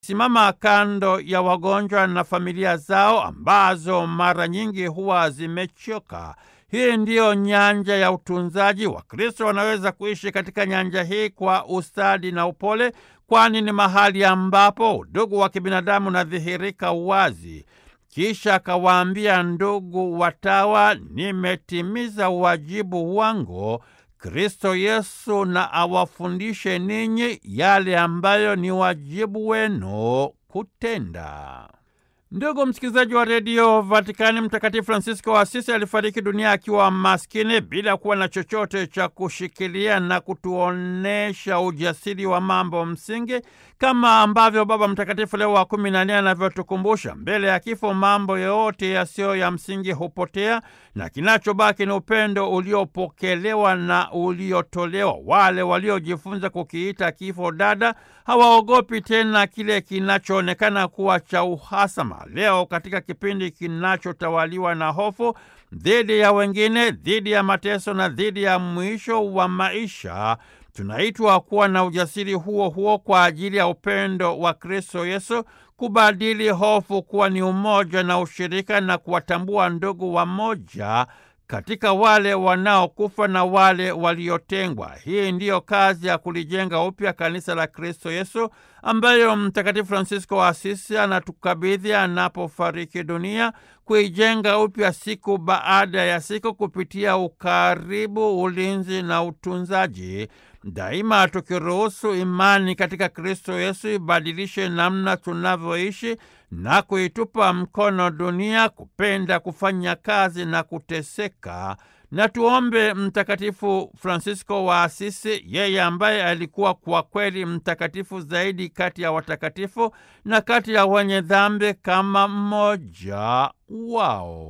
simama kando ya wagonjwa na familia zao ambazo mara nyingi huwa zimechoka. Hii ndiyo nyanja ya utunzaji. Wakristo wanaweza kuishi katika nyanja hii kwa ustadi na upole, kwani ni mahali ambapo udugu wa kibinadamu unadhihirika wazi. Kisha akawaambia, ndugu watawa, nimetimiza wajibu wangu. Kristo Yesu na awafundishe ninyi yale ambayo ni wajibu wenu kutenda. Ndugu msikilizaji wa redio Vatikani, Mtakatifu Francisco wa Asisi alifariki dunia akiwa maskini bila kuwa na chochote cha kushikilia na kutuonesha ujasiri wa mambo msingi, kama ambavyo Baba Mtakatifu Leo wa kumi na nne anavyotukumbusha, mbele ya kifo mambo yote yasiyo ya msingi hupotea na kinachobaki ni upendo uliopokelewa na uliotolewa. Wale waliojifunza kukiita kifo dada hawaogopi tena kile kinachoonekana kuwa cha uhasama. Leo katika kipindi kinachotawaliwa na hofu dhidi ya wengine, dhidi ya mateso na dhidi ya mwisho wa maisha, tunaitwa kuwa na ujasiri huo huo kwa ajili ya upendo wa Kristo Yesu, kubadili hofu kuwa ni umoja na ushirika, na kuwatambua ndugu wamoja katika wale wanaokufa na wale waliotengwa. Hii ndiyo kazi ya kulijenga upya kanisa la Kristo Yesu ambayo Mtakatifu Fransisko wa Asisi anatukabidhi anapofariki dunia, kuijenga upya siku baada ya siku kupitia ukaribu, ulinzi na utunzaji, daima tukiruhusu imani katika Kristo Yesu ibadilishe namna tunavyoishi na kuitupa mkono dunia kupenda kufanya kazi na kuteseka. Na tuombe Mtakatifu Fransisko wa Asisi, yeye ambaye alikuwa kwa kweli mtakatifu zaidi kati ya watakatifu na kati ya wenye dhambi kama mmoja wao.